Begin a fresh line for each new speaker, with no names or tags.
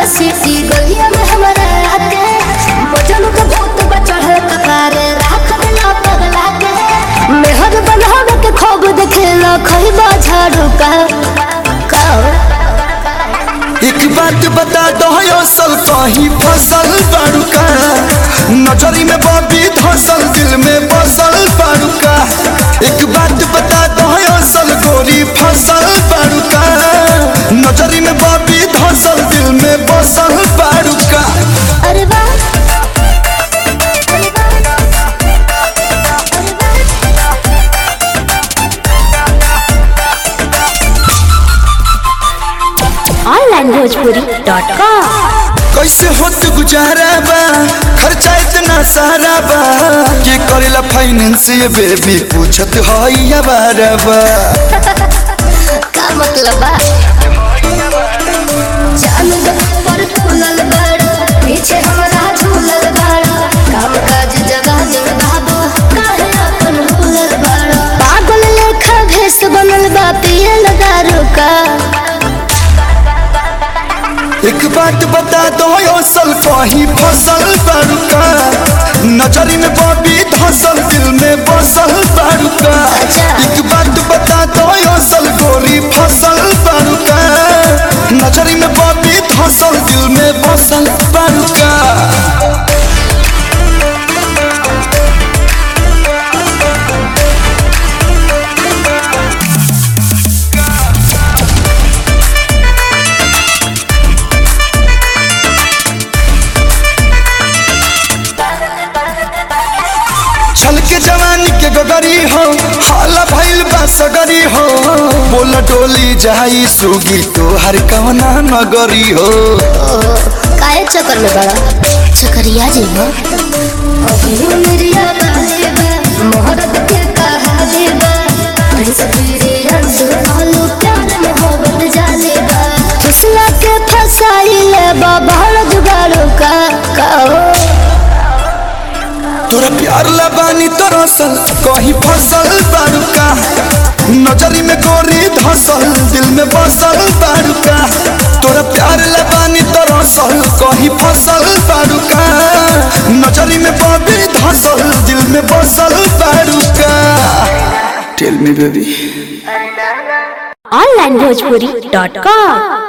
City गलिया में हमारा आके मजनू के भूत बचढ़ कपारे राख दिला पगला के मेहर बनावे के खूब देखेला खइबा झाड़ू का का
एक बात बता दो असल कहीं फसल बाड़ूका नजरी में बबी धसल दिल में बसल बाड़ूका एक बात बता दो असल गोरी फसल बाड़ूका नजरी में बबी धसल दिल में बसल बाड़ूका
अरे वाह अरे
ऑनलाइन भोजपुरी डॉट कॉम
कैसे होत गुजारा बा खर्चा इतना सारा बा के करेला फाइनेंस ये बेबी पूछत हई अबारा बा
का मतलब बा जान दो पर फूलल बाड़ा पीछे हमरा झूलल बाड़ा काम काज जगह जग बाबू काहे अपन भूलल बाड़ा पागल लेखा भेस बनल बा पिए लगा रुका
एक बात बता दो असल कहीं फसल बाड़ूका नजरी में बबी धसल दिल में बसल बाड़ूका
अच्छा।
एक बात बता दो असल गोरी फसल बाड़ूका नजरी में बबी धसल दिल में बसल बाड़ूका छल के जवानी के गगरी हो हाला भइल बा सगरी हो बोल डोली जाई सुगी तो हर कवना नगरी हो
काहे चक्कर में बड़ा चक्करिया जी हो अभी मेरिया काहे बा मोहब्बत के कहाले बा प्रिंस पीरे अंसु आलू प्यार मोहब्बत जाले बा फसला के फसाइले बा बहल जुगाड़ो का कहो
तोरा प्यार लबानी तरसल कहीं फसल बाड़ूका नजरी में गोरी धसल दिल में बसल बाड़ूका तोरा प्यार लबानी तरसल कहीं फसल बाड़ूका नजरी में बबी धसल दिल में बसल बाड़ूका tell me baby
online Bhojpuri dot com